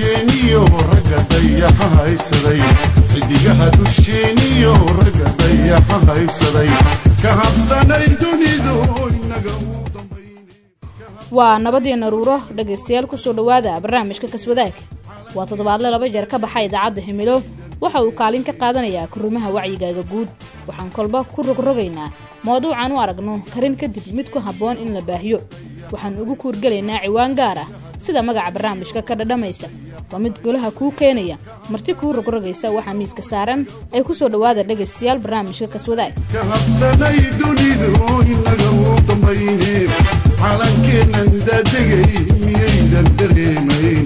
dusheeniyo ragga dayaxa haysaday xidigaha dusheeniyo ragga dayaxa haysaday ka habsanay dunidu inaga u waa nabadii naruuro dhegaystayaal kusoo dhowaada barnaamijka kaswadaag waa toddobaadle laba jeer ka baxa idaacadda himilo waxa uu kaalin ka qaadanayaa kurimaha wacyigaaga guud waxaan kolba ku rogrogaynaa mawduucan u aragno karin kadib mid ku habboon in la baahiyo waxaan ugu kuurgelaynaa ciwaan gaar ah sida magaca barnaamijka ka dhadhamaysa waa mid golaha kuu keenaya marti kuu rogrogaysa waxaa miiska saaran ee kusoo dhowaada dhegaystayaal barnaamijka kaswadaag ka habsanay dunidu inaga u dambayne calankeennan daadegay miyaydan dareemayn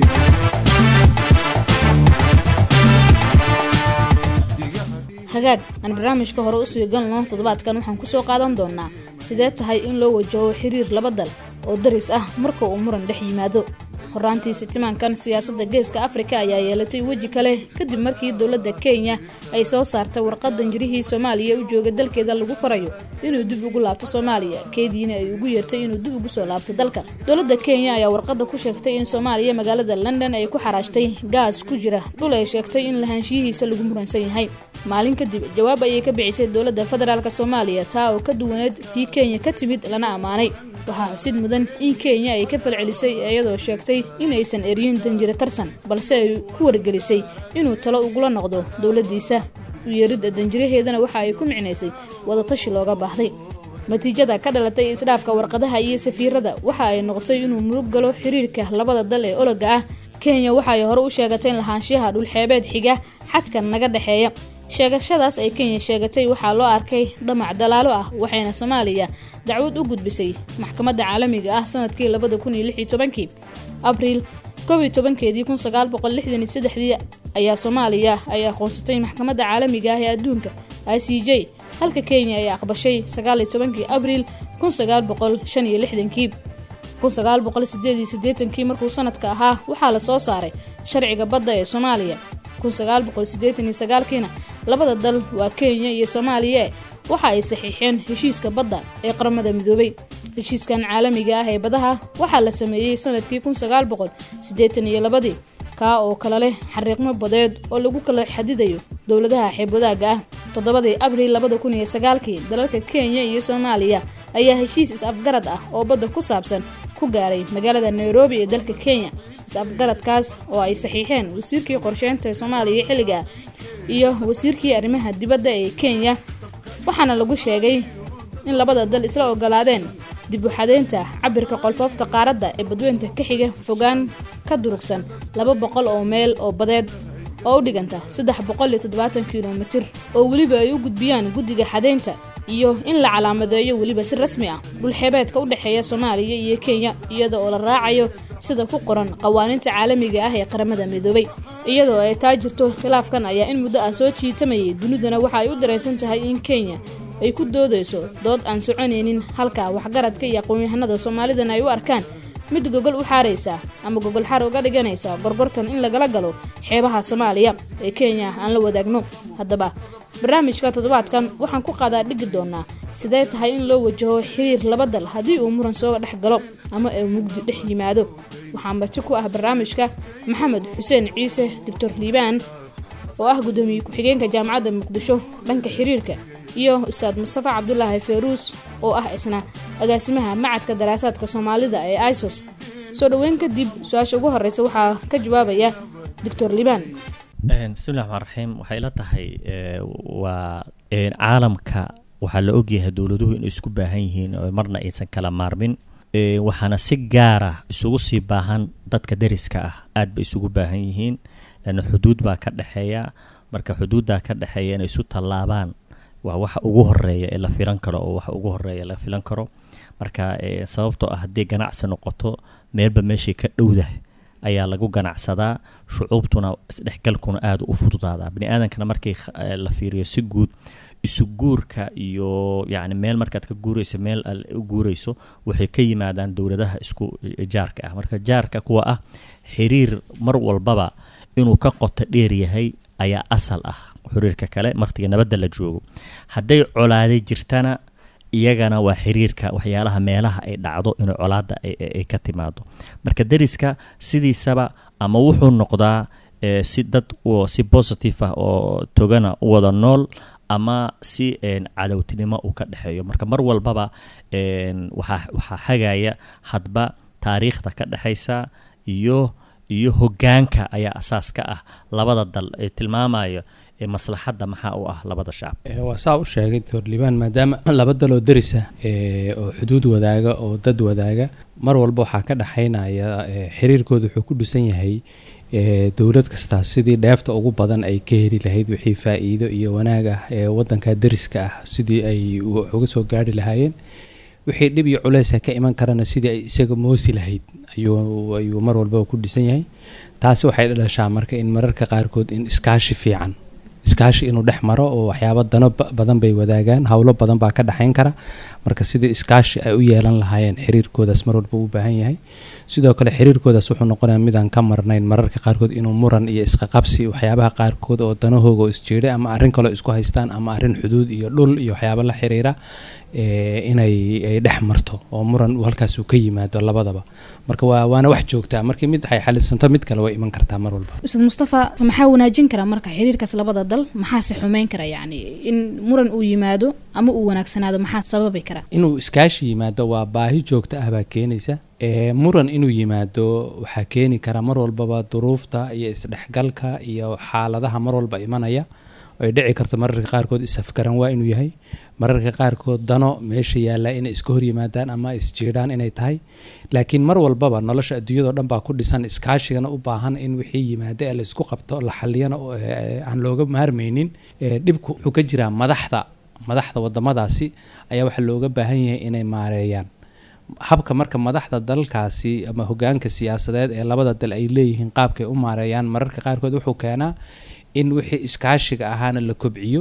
hagaag aan barnaamijka hore usii galno toddobaadkan waxaan kusoo qaadan doonaa sidee tahay in loo wajaho xiriir laba dal oo daris ah marka uu muran dhex yimaado horaantii sitimaankan siyaasadda geeska afrika ayaa yeelatay weji kale kadib markii dowladda kenya ay soo saartay warqad danjirihii soomaaliya u jooga dalkeeda lagu farayo inuu dib ugu laabto soomaaliya keediina ay ugu yeertay inuu dib ugu soo laabto dalka dowladda kenya ayaa warqadda ku sheegtay in soomaaliya magaalada london ay ku xaraashtay gaas ku jira dhul ay sheegtay in lahaanshiyihiisa lagu muransan yahay maalin kadib jawaab ayay ka bixisay dowladda federaalk soomaaliya taa oo ka duwaneed tii kenya ka timid lana ammaanay waxaa xusid mudan in kenya ay ka falcelisay iyadoo sheegtay inaysan eryin danjiro tarsan balse ay ku wargelisay inuu talo ugula noqdo dowladdiisa u yeeridda danjiraheedana waxa ay ku micnaysay wadatashi looga baahday natiijada ka dhalatay isdhaafka warqadaha iyo safiirada waxa ay noqotay inuu murug galo xiriirka labada dal ee ologa ah kenya waxa ay hore u sheegatay in lahaanshiyaha dhulxeebeed xiga xadkan naga dhexeeya sheegashadaas ay kenya sheegatay waxaa loo arkay dhamac dalaalo ah waxayna soomaaliya dacwad u gudbisay maxkamadda caalamiga ah sanadkii labada kun iyo lix iyo tobankii abriil koob iyo tobankeedii kun sagaal boqol lixdan iyo saddexdii ayaa soomaaliya ay aqoonsatay maxkamadda caalamiga ah ee adduunka i c j halka kenya ay aqbashay sagaal iyo tobankii abriil kun sagaal boqol shan iyo lixdankii kun sagaal boqol sideed iyo siddeetankii markuu sanadka ahaa waxaa la soo saaray sharciga badda ee soomaaliya kiina labada dal waa kenya iyo soomaaliya waxa ay saxiixeen heshiiska badda ee qaramada midoobay heshiiskan caalamiga ah ee badaha waxaa la sameeyey sanadkii iyolabadii kaa oo kale leh xariiqmo badeed oo lagu kala xadidayo dowladaha xeebwadaaga ah toddobadii abriil labada kun iyo sagaalkii dalalka kenya iyo soomaaliya ayaa heshiis is-afgarad ah oo badda ku saabsan ku gaaray magaalada nairobi ee dalka kenya is-afgaradkaas oo ay saxiixeen wasiirkii qorsheynta ee soomaaliya xilliga iyo wasiirkii arrimaha dibadda ee kenya waxaana lagu sheegay in labada dal isla ogolaadeen dib u xadeynta cabirka qolfoofta qaaradda ee badweynta ka xiga fogaan ka durugsan laba boqol oo meel oo badeed oo u dhiganta saddex boqol iyo toddobaatan kilomitir oo weliba ay u gudbiyaan guddiga xadeynta iyo in la calaamadeeyo weliba si rasmi ah dhulxeebeedka u dhexeeya soomaaliya iyo kenya iyada oo la raacayo sida ku qoran qawaaniinta caalamiga ah ee qaramada midoobay iyadoo ay taa jirto khilaafkan ayaa in muddo ah soo jiitamayay duniduna waxa ay u dareensan tahay in kenya ay ku doodayso dood aan soconaynin halka waxgaradka iyo aqoon-yahanada soomaalidana ay u arkaan mid gogol u xaaraysa ama gogol xar uga dhiganaysa gorgortan in lagala galo xeebaha soomaaliya ee kenya aan la wadaagno haddaba barnaamijka toddobaadkan waxaan ku qaadaa dhigi doonaa sidee tahay in loo wajaho xiriir laba dal haddii uu muran soo dhex galo ama ay mugdi dhex yimaado waxaa marti ku ah barnaamijka maxamed xuseen ciise doctor liibaan oo ah guddoomiye ku-xigeenka jaamacadda muqdisho dhanka xiriirka iyo ustaad mustafa cabdulaahi fayruus oo ah isna agaasimaha macadka daraasaadka soomaalida ee isos soo dhoweyn kadib su-aasha ugu horeysa waxaa ka jawaabaya doctor liibaan bismillahi raxmaan raxiim waxay ila tahay waa caalamka waxaa la ogyahay dowladuhu inay isku baahan yihiin oo marna aysan kala maarmin waxaana si gaara isugu sii baahan dadka dariska ah aad bay isugu baahan yihiin lanna xuduud baa ka dhexeeya marka xuduuddaa ka dhexeeya inay isu tallaabaan waa waxa ugu horeeya ee la filan karo oo waxa ugu horeeya la filan karo marka sababtoo ah haddii ganacsi noqoto meelba meeshay ka dhowdahay ayaa lagu ganacsadaa shucuubtuna isdhexgalkuna aada u fududaadaa bani aadankana markii la fiiriyo si guud isu guurka iyo yacni meel markaad ka guurayso meel u guurayso waxay ka yimaadaan dowladaha isku jaarka ah marka jaarka kuwa ah xiriir mar walbaba inuu ka qoto dheer yahay ayaa asal ah xiriirka kale martiga nabadda la joogo hadday colaade jirtana iyagana waa xiriirka waxyaalaha meelaha ay dhacdo inay colaada ay ka timaado marka deriska sidiisaba ama wuxuu noqdaa si dad si positive ah oo togana u wada nool ama si cadowtinimo uu ka dhexeeyo marka mar walbaba waxaa xagaya hadba taariikhda ka dhexaysa iyo iyo hogaanka ayaa asaas ka ah labada dal ee tilmaamayo maslaxadda maxaa u ah labada shacab waa saa u sheegay doctor liibaan maadaama laba daloo derisa oo xuduud wadaaga oo dad wadaaga mar walba waxaa ka dhexaynaya xiriirkooda wuxuu ku dhisan yahay dowlad kastaa sidii dheefta ugu badan ay ka heli lahayd wixii faa-iido iyo wanaag ah ee wadanka deriska ah sidii ay uga soo gaari lahaayeen wixii dhib iyo culeysa ka iman karana sidii ay isaga moosi lahayd ayuu mar walbaba ku dhisan yahay taasi waxay dhashaa marka in mararka qaarkood in iskaashi fiican iskaashi inuu dhex maro oo waxyaaba dano badan bay wadaagaan howlo badan baa ka dhexayn kara marka sidii iskaashi ay u yeelan lahaayeen xiriirkoodaas mar walba u baahan yahay sidoo kale xiriirkoodaas wuxuu noqonaya midaan ka marnayn mararka qaarkood inuu muran iyo isqaqabsi waxyaabaha qaarkood oo danahooga oo isjeeday ama arrin kaloo isku haystaan ama arrin xuduud iyo dhul iyo waxyaaba la xiriira inay ay dhex marto oo muran halkaas uu ka yimaado labadaba marka waa waana wax joogtaa markii mid ay xalisanto mid kale way iman kartaa mar walba ustaad mustafa maxaa wanaajin kara marka xiriirkaas labada dal maxaase xumeyn kara yacni in muran uu yimaado ama uu wanaagsanaado maxaa sababi kara inuu iskaashi yimaado waa baahi joogta ah baa keenaysa muran inuu yimaado waxaa keeni kara mar walbaba duruufta iyo isdhexgalka iyo xaaladaha mar walba imanaya ay dhici karto mararka qaarkood isafgaran waa inuu yahay mararka qaarkood dano meesha yaalla inay iska hor yimaadaan ama isjiidhaan inay tahay laakiin mar walbaba nolosha adduunyadao dhan baa ku dhisan iskaashigana u baahan in wixii yimaada ee laysku qabto la xaliyana aan looga maarmaynin dhibku wuxuu ka jiraa madaxda madaxda wadamadaasi ayaa waxaa looga baahan yahay inay maareeyaan habka marka madaxda dalkaasi ama hogaanka siyaasadeed ee labada dal ay leeyihiin qaabkay u maareeyaan mararka qaarkood wuxuu keenaa in wixii iskaashiga ahaana la kobciyo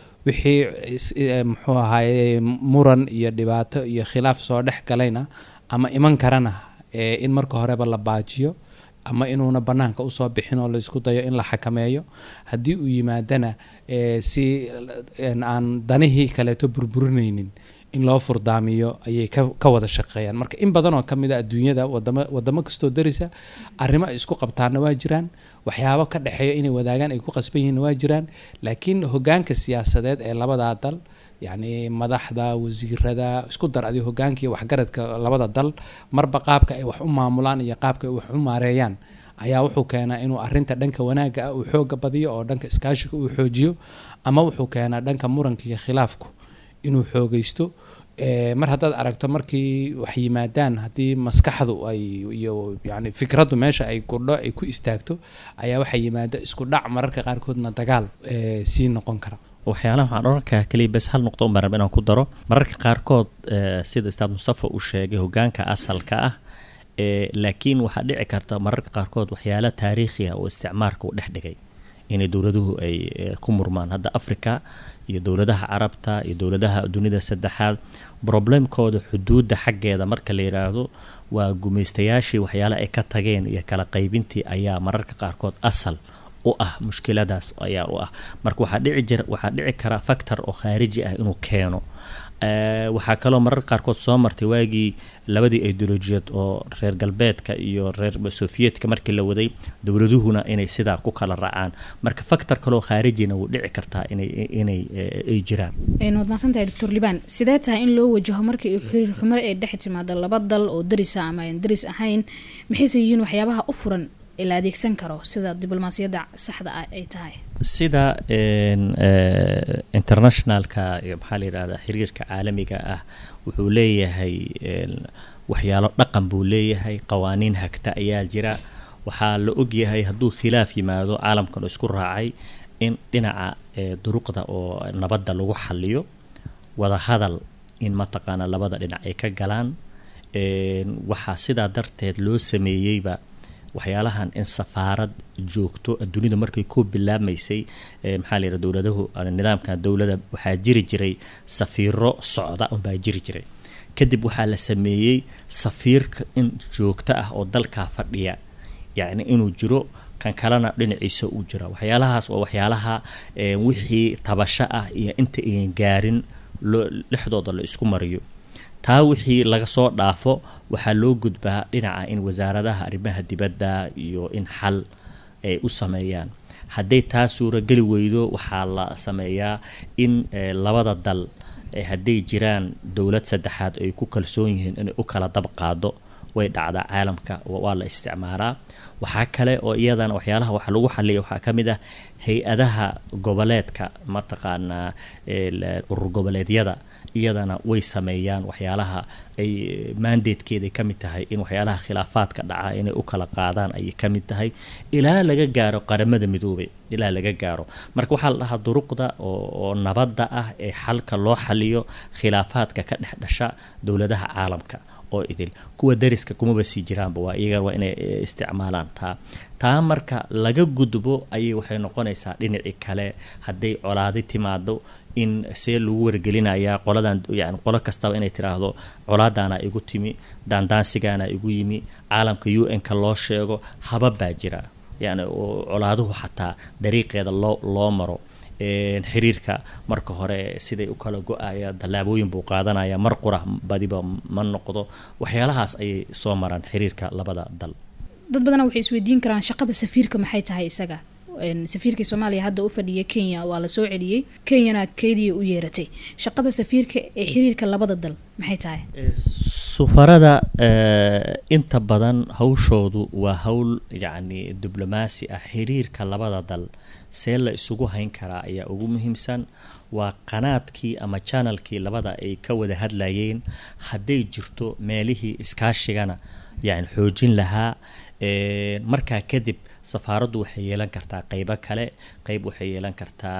wixii muxuu ahaaye muran iyo dhibaato iyo khilaaf soo dhex galayna ama iman karana in marka horeba la baajiyo ama inuuna banaanka usoo bixin oo laysku dayo in la xakameeyo haddii uu yimaadana si aan danihii kaleeto burburinaynin in loo furdaamiyo ayay ka wada shaqeeyaan marka in badan oo kamid a adduunyada wadamo wadamo kastoo darisa arrimo ay isku qabtaanna waa jiraan waxyaabo ka dhexeeya inay wadaagaan ay ku qasban yihiinna waa jiraan laakiin hogaanka siyaasadeed ee labadaa dal yacni madaxda wasiirada isku dar adi hogaankii waxgaradka labada dal marba qaabka ay wax u maamulaan iyo qaabka ay wax u maareeyaan ayaa wuxuu keenaa inuu arinta dhanka wanaagga ah uu xooga badiyo oo dhanka iskaashiga uu xoojiyo ama wuxuu keenaa dhanka muranka iyo khilaafku inuu xoogaysto mar haddaad aragto markii wax yimaadaan haddii maskaxdu ay iyo yani fikraddu meesha ay kudho ay ku istaagto ayaa waxaa yimaada isku dhac mararka qaarkoodna dagaal sii noqon kara waxyaalaha waxaan orankaa keliya bes hal nuqdo un baan inaan ku daro mararka qaarkood sida ustaad mustafa uu sheegay hogaanka asalka ah laakiin waxaa dhici karta mararka qaarkood waxyaala taariikhi ah oo isticmaarka uu dhex dhigay inay dowladuhu ay ku murmaan hadda africa iyo dowladaha carabta iyo dowladaha dunida saddexaad problemkooda xuduudda xaggeeda marka la yidhaahdo waa gumaystayaashii waxyaala ay ka tageen iyo kala qaybintii ayaa mararka qaarkood asal u ah mushkiladaas ayaa u ah marka waxaa dhici jira waxaa dhici kara factor oo khaariji ah inuu keeno waxaa kaloo mararka qaarkood soo martay waagii labadii ideolojiyeed oo reer galbeedka iyo reer soviyedka markii la waday dowladuhuna inay sidaa ku kala raacaan marka factor kaloo khaarijina wuu dhici kartaa inay inay ay jiraan waad mahadsantahay doctor liban sidee tahay in loo wajaho markii xiriir xumare ay dhex timaado laba dal oo darisa ama aan daris ahayn maxayse yihiin waxyaabaha u furan ee la adeegsan karo sida diblomaasiyadda saxda ah ay tahay sida internationalka iyo maxaa la yidhahdaa xiriirka caalamiga ah wuxuu leeyahay waxyaalo dhaqan buu leeyahay qawaaniin hagta ayaa jira waxaa la ogyahay hadduu khilaaf yimaado caalamkan isku raacay in dhinaca duruqda oo nabadda lagu xaliyo wada hadal in mataqaana labada dhinac ay ka galaan waxaa sidaa darteed loo sameeyeyba waxyaalahan in safaarad joogto dunida markay ku bilaabmaysay maxaa la yidhaha dowladahu nidaamka dowlada waxaa jiri jiray safiiro socda unbaa jiri jiray kadib waxaa la sameeyey safiirka in joogto ah oo dalkaa fadhiya yacni inuu jiro kan kalena dhinaciisa uu jira waxyaalahaas waa waxyaalaha wixii tabasho ah iyo inta ayan gaarin loo dhexdooda la isku mariyo taa wixii laga soo dhaafo waxaa loo gudbaa dhinaca in wasaaradaha arrimaha dibadda iyo in xal ay u sameeyaan hadday taa suurageli weydo waxaa la sameeyaa in labada dal hadday jiraan dowlad saddexaad ay ku kalsoon yihiin inay u kala dab qaado way dhacdaa caalamka waa la isticmaalaa waxaa kale oo iyadana waxyaalaha waxa lagu xaliya waxaa ka mid ah hay-adaha goboleedka mataqaanaa urur goboleedyada iyadana way sameeyaan waxyaalaha ay mandatekeeday ka mid tahay in waxyaalaha khilaafaadka dhaca inay u kala qaadaan ayay ka mid tahay ilaa laga gaaro qaramada midoobay ilaa laga gaaro marka waxaa la dhahaa duruqda oo nabadda ah ee xalka loo xaliyo khilaafaadka ka dhex dhasha dowladaha caalamka oo idil kuwa dariska kumaba sii jiraanba waa iyaga waa inay isticmaalaan taa taa marka laga gudbo ayay waxay noqonaysaa dhinacii kale hadday colaadi timaado in see lagu wargelinayaa qoladan yani qolo kastaba inay tiraahdo colaadaana igu timi daandaansigaana igu yimi caalamka u n-ka loo sheego habab baa jira yani colaaduhu xataa dariiqeeda loo loo maro xiriirka marka hore siday u kala go-aya tallaabooyin buu qaadanaya mar qura badiba ma noqdo waxyaalahaas ayay soo maraan xiriirka labada dal dad badana waxay isweydiin karaan shaqada safiirka maxay tahay isaga safiirkii soomaaliya hadda u fadhiya kenya waa la soo celiyey kenyana keediya u yeeratay shaqada safiirka ee xiriirka labada dal maxay tahay sufarada inta badan hawshoodu waa hawl yacni diblomaasi ah xiriirka labada dal see la isugu hayn karaa ayaa ugu muhiimsan waa qanaadkii ama janalkii labada ay ka wada hadlayeen hadday jirto meelihii iskaashigana yani xoojin lahaa markaa kadib safaaraddu waxay yeelan kartaa qeybo kale qeyb waxay yeelan kartaa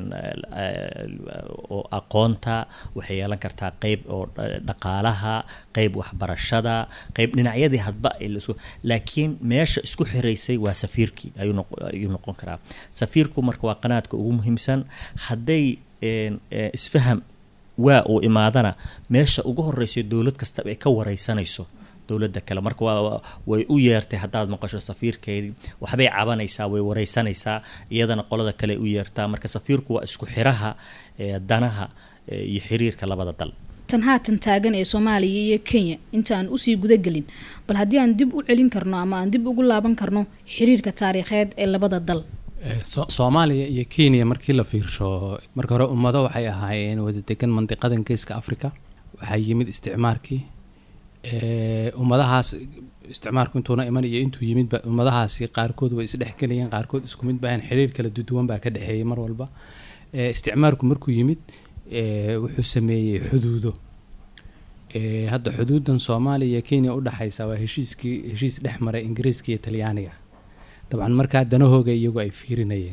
oo aqoonta waxay yeelan kartaa qeyb oo dhaqaalaha qeyb waxbarashada qeyb dhinacyadii hadba laakiin meesha isku xiraysay waa safiirkii ayuu noqon karaa safiirku marka waa qanaadka ugu muhiimsan hadday isfaham waa uu imaadana meesha ugu horeysa dowlad kastaba ay ka wareysanayso dowlada kale marka waa way u yeertay haddaad maqasho safiirkeedii waxbay cabanaysaa way wareysanaysaa iyadana qolada kale u yeertaa marka safiirku waa isku xiraha danaha iyo xiriirka labada dal tan haatan taagan ee soomaaliya iyo kenya inta aan usii gudagelin bal haddii aan dib u celin karno ama aan dib ugu laaban karno xiriirka taariikheed ee labada dal soomaaliya iyo kenya markii la fiirsho marka hore ummado waxay ahaayeen wada degan mandiqadan geeska africa waxaa yimid isticmaarkii ummadahaas isticmaarku intuuna iman iyo intuu yimidba ummadahaasi qaarkood way isdhexgelayeen qaarkood isku mid baahan xiriir kala duduwan baa ka dhexeeyay mar walba isticmaarku markuu yimid wuxuu sameeyey xuduudo hadda xuduudan soomaaliya iyo kenya udhexaysa waa heshiiskii heshiis dhex maray ingiriiska iyo talyaaniga dabcan markaa danahooga iyagu ay fiirinayeen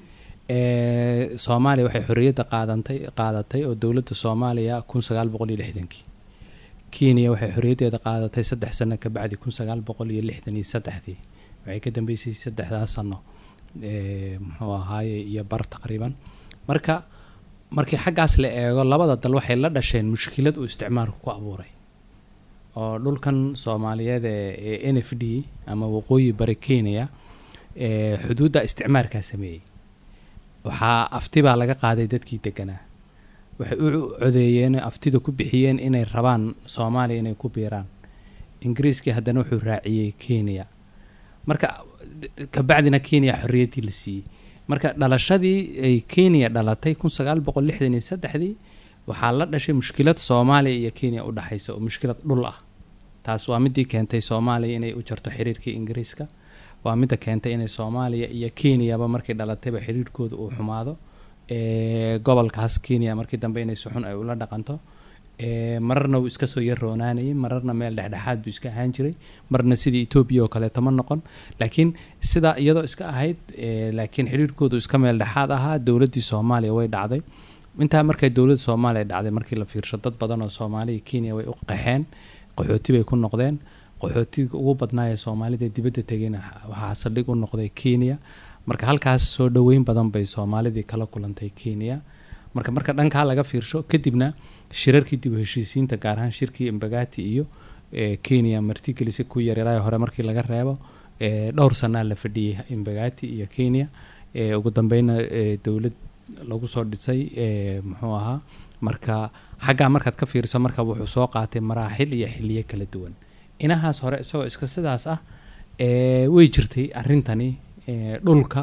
soomaaliya waxay xorriyadda qaadantay qaadatay oo dowladda soomaaliya kun sagaal boqol iyo lixdankii kenya waxay xorriyaddeeda qaadatay saddex sano ka bacdi kun sagaal boqol iyo lixdan iyo saddexdii waxay ka dambeysay saddexdaas sano muxuu ahaaye iyo bar taqriiban marka markii xaggaas la eego labada dal waxay la dhasheen mushkilad uu isticmaalku ku abuuray oo dhulkan soomaaliyeed ee n f d ama waqooyi bari kenya xuduudda isticmaarkaa sameeyey waxaa afti baa laga qaaday dadkii deganaa waxay u codeeyeen aftida ku bixiyeen inay rabaan soomaaliya inay ku biiraan ingiriiskii haddana wuxuu raaciyey kenya marka kabacdina kenya xorriyaddii la siiyey marka dhalashadii ay kenya dhalatay kun sagaal boqol lixdan iyo saddexdii waxaa la dhashay mushkilad soomaaliya iyo kenya u dhexaysa oo mushkilad dhul ah taas waa midii keentay soomaaliya inay u jarto xiriirkii ingiriiska waa midda keentay inay soomaaliya iyo kenyaba markay dhalatayba xiriirkooda uu xumaado gobolkaas kenya markii dambe inay suxun ay ula dhaqanto mararna wuu iska soo yarroonaanayay mararna meel dhexdhexaad buu iska ahaan jiray marna sidii etoobiya oo kaleeto ma noqon laakiin sidaa iyadoo iska ahayd laakiin xiriirkoodu iska meel dhexaad ahaa dowladdii soomaaliya way dhacday intaa markay dowladda soomaaliya dhacday markii la fiirsho dad badan oo soomaaliya kenya way u qaxeen qaxooti bay ku noqdeen qaxootiga ugu badnaayee soomaalida dibadda tegayna waxaa saldhig u noqday kenya marka halkaas soo dhoweyn badan bay soomaalidii kala kulantay kenya marka marka dhankaa laga fiirsho kadibna shirarkii dib u heshiisiinta gaar ahaan shirkii embagati iyo kenya martigelisi ku yaryaraaya hore markii laga reebo dhowr sanaa la fadhiyey embagati iyo kenya ugu dambeyna dowlad lagu soo dhisay muxuu ahaa marka xaggaa markaad ka fiiriso marka wuxuu soo qaatay maraaxil iyo xiliyo kala duwan inahaas hore isagoo iska sidaas ah ee, way jirtay arrintani ee, dhulka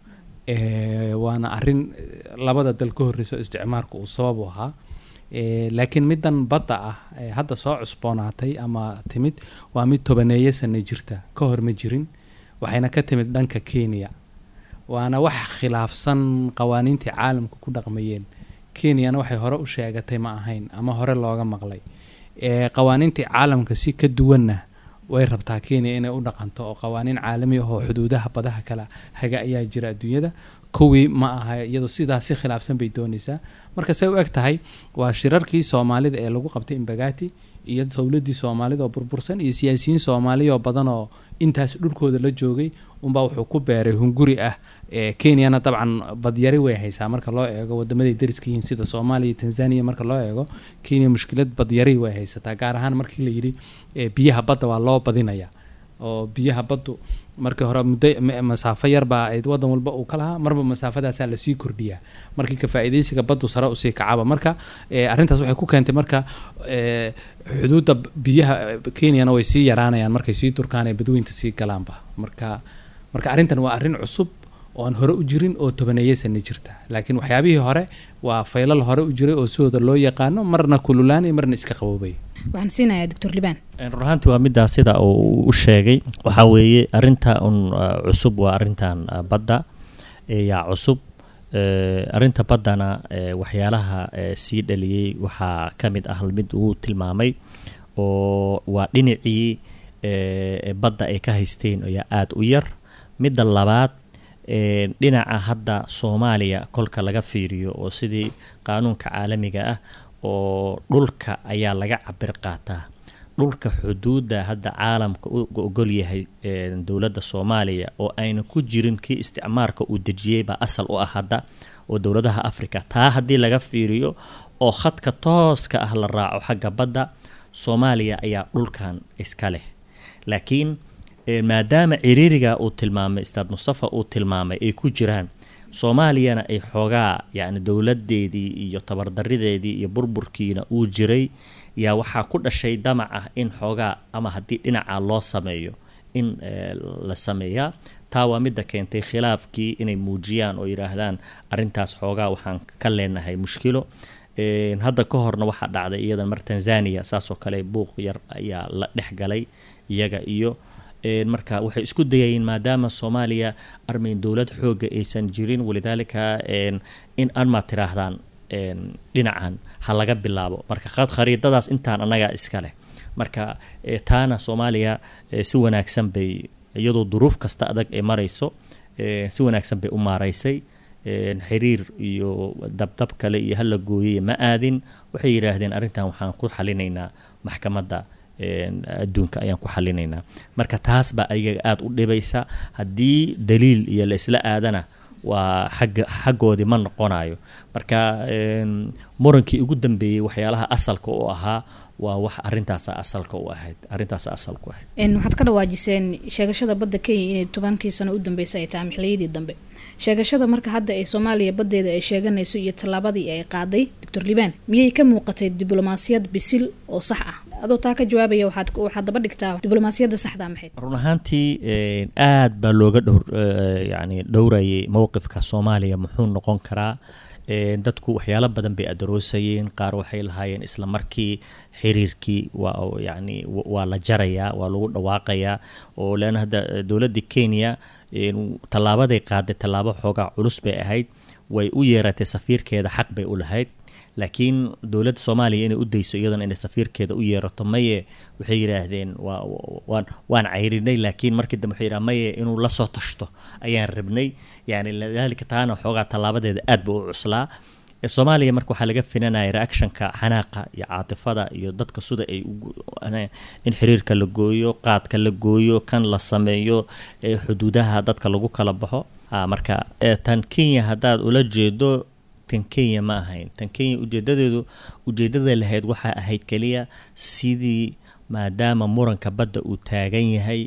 ee, waana arrin eh, labada dal ka horreyso isticmaarku uu sabab u ahaa Ee, laakiin middan badda ah ee hadda soo cusboonaatay ama timid waa mid tobaneeyo sano jirta ka hor ma jirin waxayna ka timid dhanka kenya waana wax khilaafsan qawaaniintii caalamka ku dhaqmayeen kenyana waxay hore u sheegatay ma ahayn ama hore looga maqlay ee qawaaniintii caalamka si ka duwanna way rabtaa kenya inay u dhaqanto oo qawaaniin caalami ah oo xuduudaha badaha kala haga ayaa jira adduunyada kuwii ma aha iyadoo sidaas si khilaafsan bay doonaysaa marka say u eg tahay waa shirarkii soomaalida ee lagu qabtay imbagati iyo dowladii soomaalida oo burbursan iyo siyaasiyiin soomaaliya oo badan oo intaas dhulkooda la joogay unbaa wuxuu ku beeray hunguri ah ee kenyana dabcan badyari way haysaa marka loo eego wadamaday dariska yihiin sida soomaaliya iyo tanzania marka loo eego kenya mushkilad badyari way haysataa gaar ahaan markii la yidhi ee biyaha badda waa loo badinaya oo biyaha baddu markii hore muddo ma- masaafo yarbaa ay wadan walba uu ka lahaa marba masaafadaasaa lasii kordhiyaa markii ka faa'iidaysiga baddu sare usii kacaba marka ee, arrintaas waxay ku keentay marka ee, xuduudda b- biyaha eh, kenyana way sii yaraanayaan markay sii turkaan ee badweynta sii galaanba marka marka arrintan waa arrin cusub oo aan hore u jirin oo tobaneeyo sano jirta laakiin waxyaabihii hore waa faylal hore u jiray oo sidooda loo yaqaano marna kululaanay marna iska qaboobay waxaan siinayaa doctor libaan run ahaantii waa middaa sida uu u sheegay waxaa weeye arrinta un uh, cusub waa arrintan uh, badda ee yaa cusub Eh, arrinta baddana eh, waxyaalaha eh, sii dhaliyey waxaa ka mid ah mid uu tilmaamay oo waa dhinacii eh, badda ay ka haysteen ayaa aada u yar midda labaad eh, dhinaca hadda soomaaliya kolka laga fiiriyo oo sidii qaanuunka caalamiga ah oo dhulka ayaa laga cabir qaataa dhulka xuduudda hadda caalamka u ogol yahay eh, dowladda soomaaliya oo ayna ku jirin kii isticmaarka uu dejiyey baa asal u ah hadda oo dowladaha africa taa haddii laga fiiriyo oo khadka tooska ah la raaco xagga badda soomaaliya ayaa dhulkan iska leh laakiin eh, maadaama ciriiriga uu tilmaamay ustaad mustafa uu tilmaamay ay ku jiraan soomaaliyana ay xoogaa yacni dowladeedii iyo tabardarideedii iyo burburkiina uu jiray yaa waxaa ku dhashay damac ah in xoogaa ama haddii dhinaca loo sameeyo in eh, la sameeyaa taa waa midda keentay khilaafkii inay muujiyaan oo yidhaahdaan arrintaas xoogaa waxaan ka leenahay mushkilo Een, hadda ka horna waxaa dhacday iyadan mar tanzania saasoo kale buuq yar ayaa la dhex galay iyaga iyo een, marka waxay isku dayayeen maadaama soomaaliya armayn dowlad xooga aysan jirin walidaalika een, in anma tiraahdaan een, dhinacan ha laga bilaabo marka khad- khariidadaas intaan annagaa iska leh marka eh, taana soomaaliya eh, si wanaagsan bay iyadoo duruuf kasta adag ay marayso eh, si wanaagsan bay u maaraysay een, xiriir iyo dabdab kale iyo hala gooyey ma aadin waxay yidhaahdeen arrintan waxaan ku xalinaynaa maxkamadda een, adduunka ayaan ku xalinaynaa marka taas baa ayaga aada u dhibaysa haddii daliil iyo la isla aadana waa xagga xaggoodii ma noqonayo marka een, murankii ugu dambeeyey waxyaalaha asalka u ahaa waa wax arrintaasa asalka u ahayd arrintaasa asalka u ahayd Een, waxaad ka dhawaajiseen sheegashada badda kenya inay tobankii sano u dambeysay ay tahay xilliyadii dambe sheegashada marka hadda ee soomaaliya baddeeda ay sheeganayso iyo tallaabadii ay qaaday doctor libaan miyay ka muuqatay diblomaasiyad bisil oo sax ah adoo taa ka jawaabaya waxaad waxaad daba dhigtaa diblomaasiyadda saxda maxayd run ahaantii een, aad baa looga dhowr eh, yacni dhowrayay mowqifka soomaaliya muxuu noqon karaa Een, dadku waxyaalo badan bay adooroosayeen qaar waxay lahaayeen isla markii xiriirkii waa yacni wa- waa la jarayaa waa lagu dhawaaqayaa oo leanna hadda eh, dowladda kenya een, tallaabaday qaaday tallaabo xoogaa culus bay ahayd way u yeeratay safiirkeeda xaq bay u lahayd laakiin dowladda soomaaliya inay u dayso iyadana inay safiirkeeda u yeerato maye waxay yidhaahdeen waa waan waan cayrinay laakiin markii dambe waxay yidhaha maye inuu la soo tashto ayaan rabnay yani lidaalika taana xoogaa tallaabadeeda aad ba u cuslaa Ee, soomaaliya marka waxaa laga finanaya reactionka xanaaqa iyo caatifada iyo dadka sida ay ugu- ana- in xiriirka la gooyo qaadka la gooyo kan la sameeyo ee xuduudaha dadka lagu kala baxo Ah, marka ee, tan kenya haddaad ula jeedo tan kenya ma ahayn tan kenya ujeedadeedu ujeedada lahayd waxaa ahayd keliya sidii maadaama muranka badda uu taagan yahay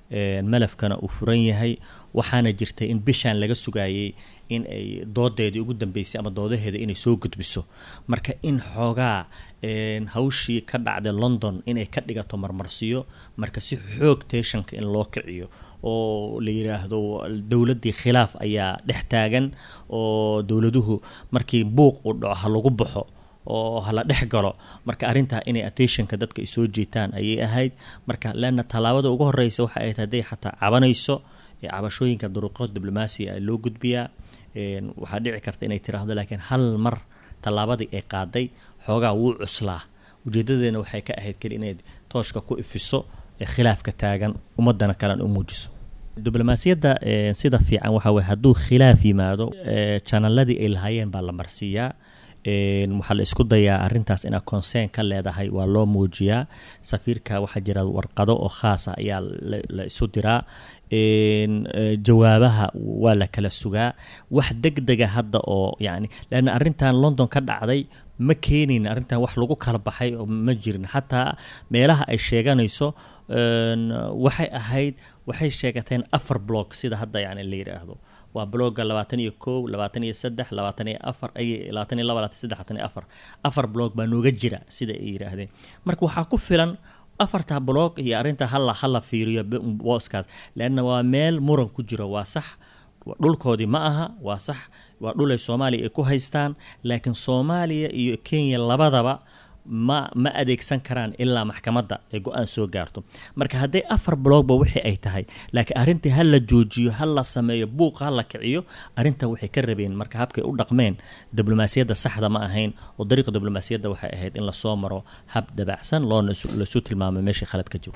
malafkana uu furan yahay waxaana jirtay in bishaan laga sugayay in ay doodeedii ugu dambeysay ama doodaheeda inay soo gudbiso marka in xoogaa hawshii ka dhacday london inay ka dhigato marmarsiyo marka si xoog teeshanka in loo kiciyo oo la yidhaahdo dowladdii khilaaf ayaa dhex taagan oo dowladuhu markii buuq uu dhaco ha lagu baxo oo hala dhex galo marka arrintaa inay attentionka dadka ay soo jiitaan ayay ahayd marka leanna tallaabada ugu horeysa waxa ahayd hadday xataa cabanayso cabashooyinka duruqood diblomaasiya a loo gudbiyaa waxaa dhici karta inay tiraahdo laakiin hal mar tallaabadii ay qaaday xoogaa wuu cuslaa ujeedadeena waxay ka ahayd keli inay tooshka ku ifiso khilaafka taagan ummadana kalena u muujiso diblomaasiyadda sida fiican waxaa weye hadduu khilaaf yimaado janaladii ay lahaayeen baa la marsiiyaa waxaa la isku dayaa arintaas inaad consern ka leedahay waa loo muujiyaa safiirka waxaa jira warqado oo khaasa ayaa la isu diraa jawaabaha waa la kala sugaa wax deg dega hadda oo yani leanna arrintan london ka dhacday ma keenayn arrintan wax lagu kala baxay oo ma jirin xataa meelaha ay sheeganayso waxay ahayd waxay sheegateen afar block sida hadda yani la yidhaahdo waa blogga labaatan iyo kow labaatan iyo saddex labaatan iyo afar ay labaatan iyo laba labaatan saddex labaatan iyo afar afar blog baa nooga jira sida ay yidhaahdeen marka waxaa ku filan afarta blog iyo arrinta hala hala fiiriyo booskaas leanna waa meel muran ku jiro waa sax dhulkoodii ma aha waa sax waa dhul ay soomaaliya ay ku haystaan laakiin soomaaliya iyo kenya labadaba ma ma adeegsan karaan ilaa maxkamadda ay go-aan soo gaarto marka hadday afar blogba wixii ay tahay laakiin arrintii ha la joojiyo ha la sameeyo buuq ha la kiciyo arrinta waxay ka rabeen marka habkay u dhaqmeen diblomaasiyadda saxda ma ahayn oo dariiqa diblomaasiyadda waxay ahayd in lasoo maro hab dabacsan loona lasu tilmaamo meeshii khalad ka jiro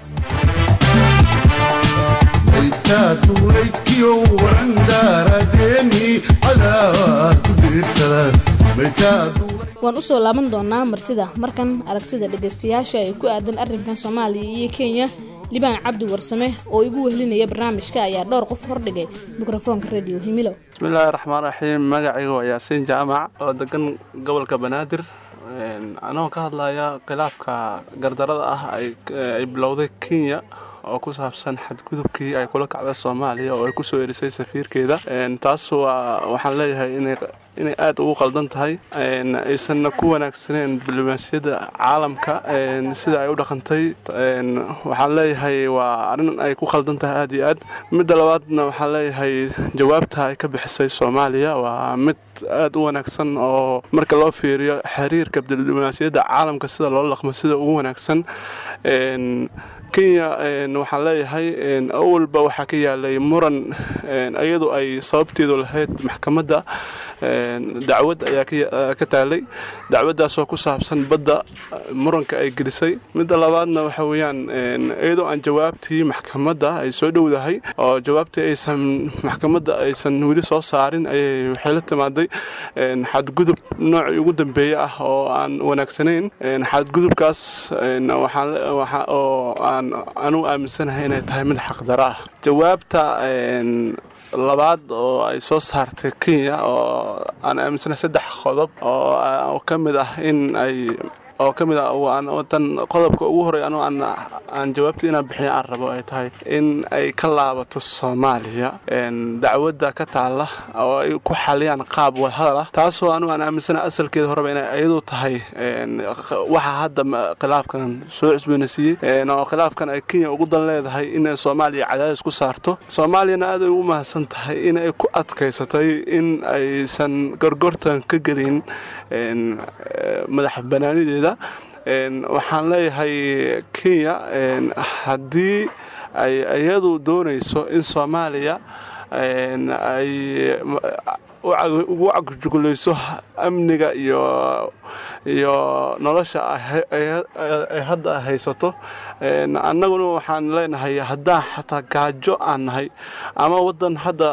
maytaatulaykiyo warandaaradeeni cadaawad ku diirsada maytaadu waan usoo laaban doonaa martida markan aragtida dhegaystayaasha ee ku aadan arrinkan soomaaliya iyo kenya libaan cabdi warsame oo igu wehlinaya barnaamijka ayaa dhowr qof hordhigay mikrofoonka radio himilo bismillaahi raxmaan raxiim magacaygu waa yaasiin jaamac oo degan gobolka banaadir anagoo ka hadlaya khilaafka gardarada ah ay bilowday kenya oo ku saabsan xadgudubkii ay kula kacda soomaaliya oo ay kusoo erisay safiirkeeda taas waa waxaan leeyahay inay aad ugu qaldan tahay aysanna ku wanaagsaneen diblomaasiyadda caalamka sida ay u dhaqantay waxaan leeyahay waa arrin ay ku qaldan tahay aad iyo aad midda labaadna waxaan leeyahay jawaabta ay ka bixisay soomaaliya waa mid aad u wanaagsan oo marka loo fiiriyo xiriirka diblomaasiyadda caalamka sida loola dhaqmo sida ugu wanaagsan kenya waxaan leeyahay awalba waxaa ka yaalay muran iyadu ay sababteedu lahayd maxkamadda dacwad ayaa ka taalay dacwaddaasoo ku saabsan badda muranka ay gelisay midda labaadna waxa weeyaan iyadoo aan jawaabtii maxkamadda ay soo dhowdahay oo jawaabtii aysan maxkamadda aysan weli soo saarin ayay waxay la timaaday xadgudub noocii ugu dambeeye ah oo aan wanaagsanayn xadgudubkaas oo aan anugu aaminsanahay inay tahay mid xaqdaro ah jawaabta labaad oo ay soo saartay kenya oo aan aaminsanahay saddex qodob oo ka mid ah in ay oo ka mid ah tan qodobka ugu horey anu aan jawaabta inaan bixiya aan rabo ay tahay in ay ka laabato soomaaliya dacwadda ka taalla oo ay ku xaliyaan qaab wadahadal ah taasoo anugu aan aaminsana asalkeeda horeba inay iyadu tahay waxa hadda khilaafkan soo cusboonaysiiyey oo khilaafkan ay kenya ugu dan leedahay inay soomaaliya cadaadis ku saarto soomaaliyana aad ay ugu mahadsan tahay in ay ku adkaysatay in aysan gorgortan ka gelin madax banaanideeda waxaan leeyahay kenya haddii ay iyadu doonayso in soomaaliya ay ugu cagjugulayso amniga iyo iyo nolosha ay hadda haysato annaguna waxaan leenahay haddaan xataa gaajo aan nahay ama waddan hadda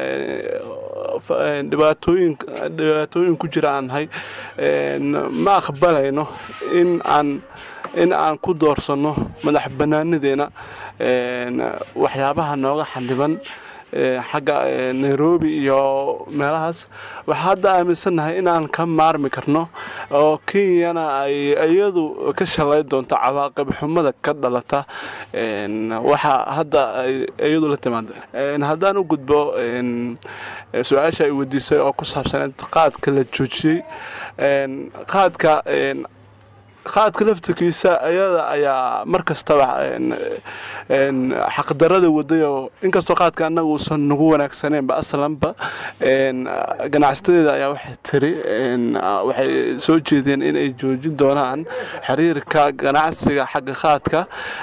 dhibaatooyin ku jira aan nahay ma aqbalayno in aan in aan ku doorsanno madax bannaanideena waxyaabaha nooga xandhiban xagga nairobi iyo meelahaas waxaa hadda aaminsannahay in aan ka maarmi karno oo kenyana ay iyadu ka shalay doonto cawaaqib xumada ka dhalata waxa hadda ay iyadu la timaada haddaan u gudbo su-aasha ay weydiisay oo ku saabsaneed qaadka la joojiyey qaadka qaadka laftirkiisa ayada ayaa mar kastaba xaqdarada wadayoo inkastoo qaadka annaga uusan nagu wanaagsaneenba aslanba ganacsatadeeda ayaa waxay tiri waxay soo jeedeen inay joojin doonaan xiriirka ganacsiga xagga qaadka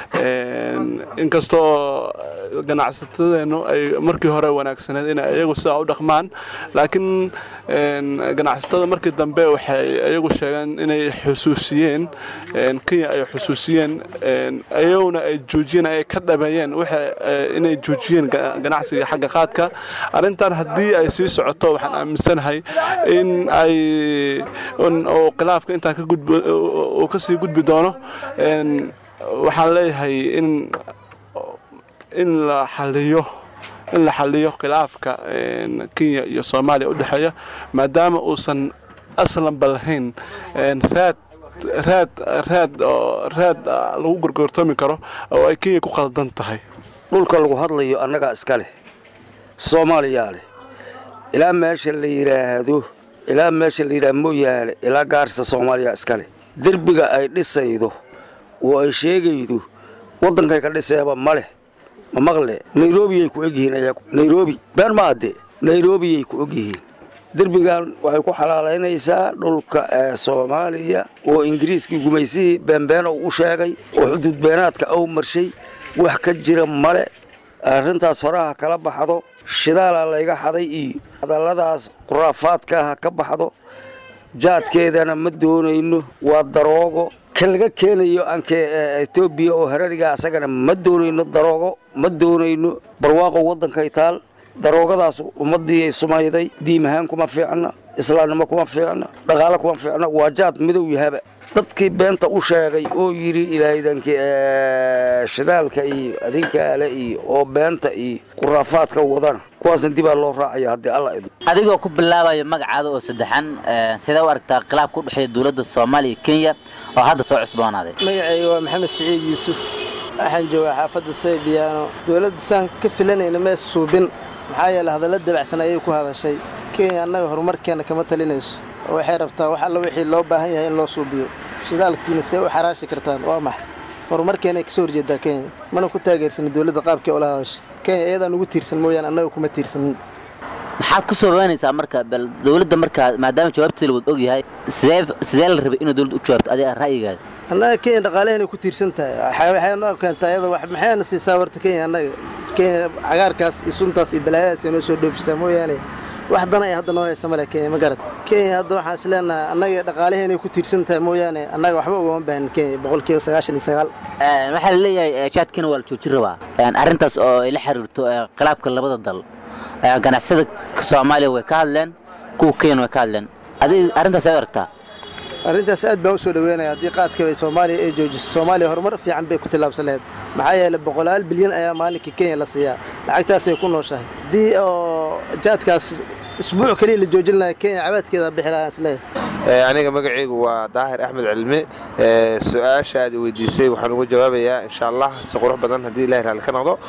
inkastoo ganacsatadeenu ay markii hore wanaagsaneed inay iyagu sidaa u dhaqmaan laakiin ganacsatada markii dambe waxay iyagu sheegeen inay xusuusiyeen kenya ay xusuusiyeen iyaguna ay joojiyeen ay ka dhameeyeen inay joojiyeen ganacsiga xagga qaadka arrintan haddii ay sii socoto waxaan aaminsanahay in ay khilaafka intaan uu kasii gudbi doono waxaan leeyahay in in la xaliyo in la xaliyo khilaafka kenya iyo soomaaliya u dhexeeya maadaama uusan aslanba lahayn raad raad raad oo raad lagu gorgortoomi karo oo ay kenya ku qaldan tahay dhulka lagu hadlayo annagaa iska leh soomaaliyaa leh ilaa meesha la yidhaahdo ilaa meesha la yidhaahdo mooyaale ilaa gaarisa soomaaliya iska leh derbiga ay dhisaydo oo ay sheegaydo waddankay ka dhiseeba ma leh ma maqle nairobiyay ku egyihiin ayagu nairobi been ma adde nairobiyay ku ogyihiin derbigan waxay ku xalaalaynaysaa dhulka ee soomaaliya oo ingiriiskii gumaysihii beenbeena uu u sheegay oo xuduud beenaadka ou marshay wax ka jira male arrintaas horaha kala baxdo shidaalaa layga xaday iyo hadalladaas khuraafaadkaaha ka baxdo jaadkeedana ma doonayno waa daroogo ka laga keenayo anke etoobiya oo harariga asagana ma doonayno daroogo ma doonayno barwaaqo waddankay taal daroogadaas ummadii ay sumayday diim ahaan kuma fiicna islaamnimo kuma fiicna dhaqaale kuma fiicna waa jaad midow yahaba dadkii beenta u sheegay oo yidhi ilaahaydankii shidaalka iyo adinkaale iyo oo beenta iyo khuraafaadka wadana kuwaasna dibaa loo raacaya haddii alla idmo adigoo ku bilaabayo magacaada oo saddexan sidee u aragtaa khilaafka u dhexeeya dowladda soomaaliya iyo kenya oo hadda soo cusboonaaday magacayga waa maxamed siciid yuusuf waxaan joogaa xaafadda saybiyaano dowladda saan ka filanayna mee suubin maxaa yeele hadalla dabacsan ayay ku hadashay kenya annaga horumarkeenna kama talinayso waxay rabtaa wax alla wixii loo baahan yahay in loo suubiyo shidaalkiina see u xaraashi kartaan waa maxay horumarkeenay kasoo horjeedaa kenya mana ku taageersanin dowladda qaabkii oola hadashay kenya iyadaan ugu tiirsan mooyaane annaga kuma tiirsanin maxaad ku soo rawaynaysaa marka bal dowladda markaa maadaama jawaabteeda wad og yahay sidee sidee la rabay inuu dowladda u jawaabto adiga ra'yigaada annaga kenya dhaqaalaheenay ku tiirsan tahay waxay noo keentaa iyada wax maxayna siisaa warta kenya annaga kenya cagaarkaas iyo suntaas iyo balaayadaas ay noo soo dhoofisaa mooyaane wax dan ay hadda noo haysa male kenya ma garad kenya hadda waxaan is leenahay annaga dhaqaalaheenay ku tiirsan tahay mooyaane annaga waxba ugama baahan kenya boqolkiiba sagaashan iyo sagaal waxaa la leeyahay jaadkina waa la joojin rabaa arrintaas oo ay la xiriirto khilaafka labada dal ganacsada soomaaliya way ka hadleen kuwa kenya way ka hadleen adig arrintaas ay aragtaa arrintaas aad baan u soo dhaweynaya haddii qaadka bay soomaaliya ay joojiso soomaaliya horumar fiican bay ku tillaabsan lahayd maxaa yeelay boqolaal bilyan ayaa maalinkii kenya la siiyaa lacagtaasay ku nooshahay haddii oo jaadkaas isbuuc kaliya la joojin lahaa kenya cabaadkeeda bixi lahaa isleeyahay aniga magacaygu waa daahir axmed cilmi su-aasha aad weydiisay waxaan uga jawaabayaa insha allah si qurux badan haddii ilahi raalli ka noqdo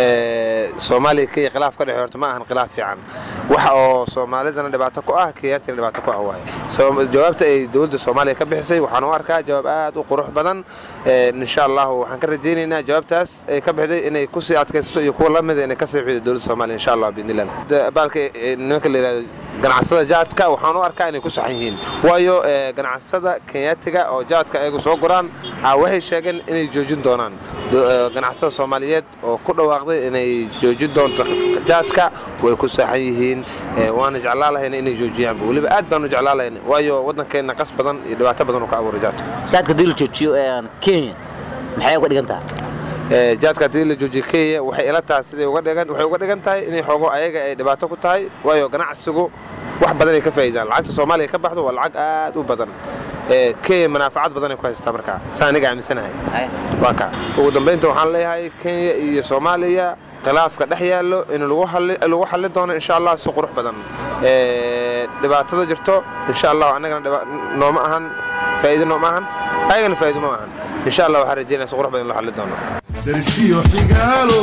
soomaaliya kenya khilaaf ka dhexe horta ma ahan khilaaf fiican waxa oo soomaalidana dhibaato ku ah kenyaantina dhibaato ku ah waaye jawaabta ay dowladda soomaaliya ka bixisay waxaan u arkaa jawaab aad u qurux badan insha allahu waxaan ka rajaynaynaa jawaabtaas ay ka bixday inay kusii adkaysato iyo kuwa lamida inay ka sii xido dowladda soomaaliya insha allah biidnillah baalka nimanka la yidhahdo ganacsada jaadka waxaan u arkaa inay ku saxan yihiin waayo ganacsada kenyaatiga oo jaadka ayagu soo guraan waxay sheegeen inay joojin doonaan ganacsada soomaaliyeed oo ku dhawaaqday inay joojin doonto jaadka way ku saxan yihiin waana jeclaa lahayna inay joojiyaanba weliba aad baanu jeclaa lahayna waayo waddankeenna qas badan iyo dhibaato badan uu ka abuuray jaadka jaadka haddii la joojiyo kenya maxay uga dhigan tahay jaadka haddii la joojiyo kenya waxay ila tahay siday uga dhigan waxay uga dhigan tahay inay xoogo ayaga ay dhibaato ku tahay waayo ganacsigu wax badan ay ka faa'iidaan lacagta soomaaliya ka baxdo waa lacag aad u badan kenya manaafacad badan ay ku haystaa markaa saa aniga aaminsanahay waa kaa ugu dambaynta waxaan leeyahay kenya iyo soomaaliya khilaafka dhex yaallo in lagu xalli doono insha allah si qurux badan dhibaatada jirto insha allah annagana nooma ahan faa'iido nooma ahan ayagana faa'iido ma ahan insha allah waxaan rajeynaya si qurux badan in loo xalli doono darsiyo xigaalo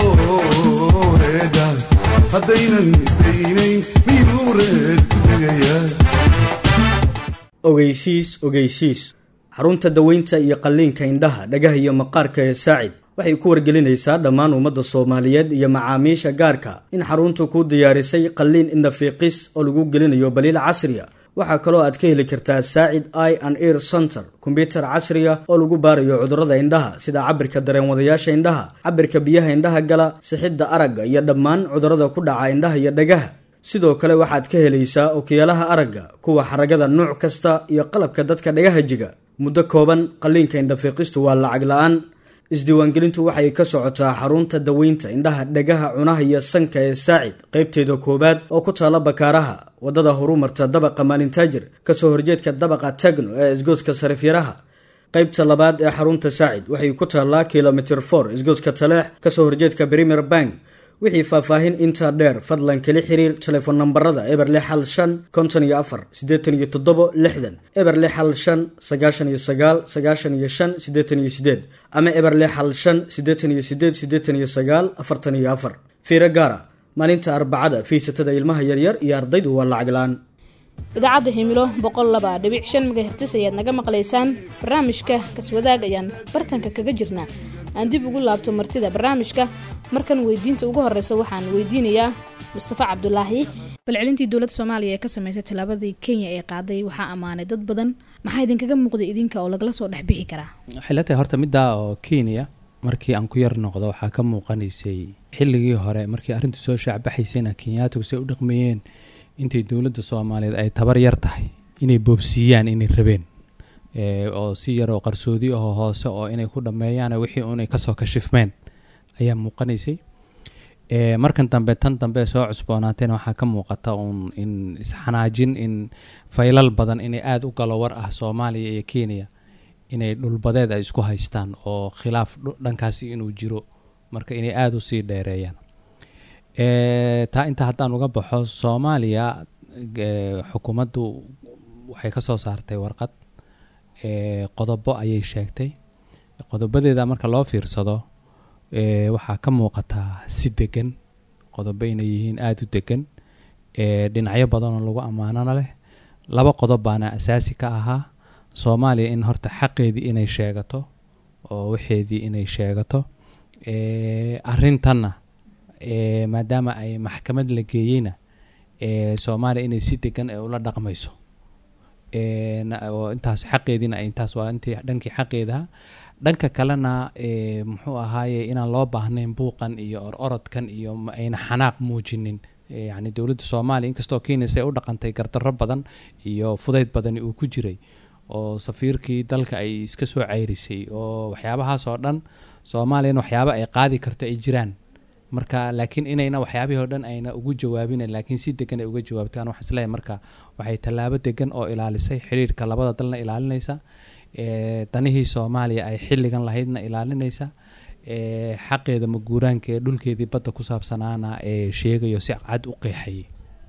reeda haddaynan isdaynayn miyuu reer ku tegayaa ogeysiis ogeysiis xarunta daweynta iyo qalliinka indhaha dhagaha iyo maqaarka ee saacid waxay ku wargelinaysaa dhammaan ummadda soomaaliyeed iyo macaamiisha gaarka in xaruntu kuu diyaarisay qalliin indhafiiqis oo lagu gelinayo baliil casriya waxaa kaloo aad ka heli kartaa saacid i and eir center kombyutar casriya oo lagu baarayo cudurrada indhaha sida cabirka dareenwadayaasha indhaha cabirka biyaha indhaha gala sixidda aragga iyo dhammaan cudurrada ku dhaca indhaha iyo dhagaha sidoo kale waxaad ka helaysaa okiyaalaha aragga kuwa xaragada nuuc kasta iyo qalabka dadka dhagaha jiga muddo kooban qalliinka indhafiiqistu waa lacag la-aan isdiiwaangelintu waxay ka socotaa xarunta daweynta indhaha dhagaha cunaha iyo sanka ee saacid qaybteeda koowaad oo ku taala bakaaraha waddada horumarta dabaqa maalintaajir kasoo horjeedka dabaqa tagno ee isgoodska sarifyaraha qaybta labaad ee xarunta saacid waxay ku taallaa kilomitr for isgoodska taleex kasoo horjeedka premier bank wixii faahfaahin intaa dheer fadlan kala xiriir telefoon nambarada eber lix hal shan konton iyo afar siddeetan iyo toddobo lixdan eber lix hal shan sagaashan iyo sagaal sagaashan iyo shan siddeetan iyo siddeed ama eber lix hal shan siddeetan iyo siddeed siddeetan iyo sagaal afartan iyo afar fiiro gaara maalinta arbacada fiisatada ilmaha yaryar iyo ardaydu waa lacag la-aan idaacadda himilo boqol laba dhibic shan megahertis ayaad naga maqlaysaan barnaamijka kaswadaag ayaan bartanka kaga jirnaa aan dib ugu laabto martida barnaamijka markan weydiinta ugu horeysa waxaan weydiinayaa mustafa cabdulaahi balcelintii dowladda soomaaliya ee ka sameysay tallaabadii kenya ee qaaday waxaa ammaanay dad badan maxaa idinkaga muuqday idinka oo lagala soo dhex bixi karaa waxay la tahay horta middaa oo kenya markii aan ku yar noqdo waxaa ka muuqanaysay xilligii hore markii arrintu soo shaacbaxaysayna kenyaatigu say u dhaqmayeen intay dowladda soomaaliyeed ay tabar yar tahay inay boobsiiyaan inay rabeen oo si yar oo qarsoodi ahoo hoose oo inay ku dhammeeyaan wixii unay kasoo kashifmeen ayaa muuqanaysay markan dambe tan dambe soo cusboonaateena waxaa ka muuqata uun in isxanaajin in faylal badan inay aada u galo war ah soomaaliya iyo kenya inay dhulbadeed ay isku haystaan oo khilaaf dhankaasi inuu jiro marka inay aada usii dheereeyaan taa inta haddaan uga baxo soomaaliya xukuumaddu waxay ka soo saartay warqad qodobo ayay sheegtay qodobadeeda marka loo fiirsado waxaa ka muuqataa si degan qodobo inay yihiin aada u degan dhinacyo badanoo lagu ammaanana leh laba qodob baana asaasi ka ahaa soomaaliya in horta xaqeedii inay sheegato oo waxeedii inay sheegato arintanna maadaama ay maxkamad la geeyeyna soomaaliya inay si degan ay ula dhaqmayso oo intaas xaqeediina intaas waa intii dhankii xaqeedaha dhanka kalena muxuu ahaaye inaan loo baahnayn buuqan iyo or orodkan iyo ayna xanaaq muujinin yani dowladda soomaaliya inkastoo kenya say u dhaqantay gardarro badan iyo fudayd badani uu ku jiray oo safiirkii dalka ay iska soo ceyrisay oo waxyaabahaas oo dhan soomaaliyana waxyaaba ay qaadi karto ay jiraan marka laakiin inayna waxyaabihii o dhan ayna ugu jawaabina laakiin si degan ay uga jawaabtaan waxaan isleeyahay marka waxay tallaabo degan oo ilaalisay xiriirka labada dalna ilaalinaysa danihii soomaaliya ay xilligan lahaydna ilaalinaysa xaqeeda maguuraanka ee dhulkeedii badda ku saabsanaana ee sheegayo si cad u qeexayay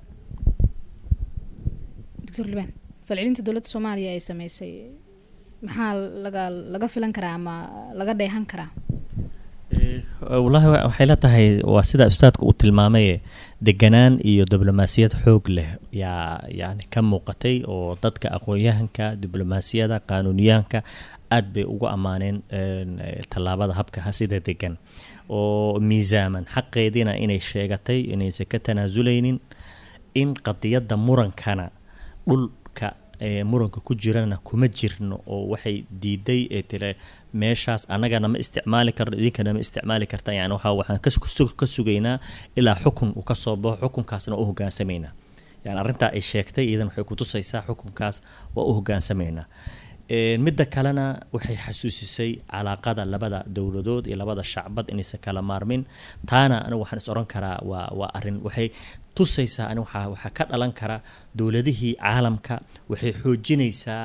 doctor liban falcelinta dowladda soomaaliya ay sameysay maxaa laga laga filan karaa ama laga dheehan karaa wallaahi waxay la tahay waa sida ustaadka uu tilmaamaye deganaan iyo diblomaasiyad xoog leh yaa yani ka muuqatay oo dadka aqoon-yahanka diblomaasiyada qaanuuniyahanka aad bay ugu ammaaneen tallaabada habka sida degan oo miisaaman xaqeediina inay sheegatay inaysan ka tanaasuleynin in qadiyadda murankana dhulka muranka ku jirana kuma jirno oo waxay diiday ee tire meeshaas annagana ma isticmaali karno idinkana ma isticmaali karta yani waxa waxaan ka sugaynaa ilaa xukun uu ka soo baxo xukunkaasna u hogaansamaynaa yani arrintaa ay sheegtay iyadan waxay kutusaysaa xukunkaas waa u hogaansamaynaa midda kalena waxay xasuusisay calaaqada labada dowladood iyo labada shacbad inaysan kala maarmin taana anigu waxaan is oran karaa waa waa arrin waxay tusaysaa ani waxaa waxaa ka dhalan kara dowladihii caalamka waxay xoojinaysaa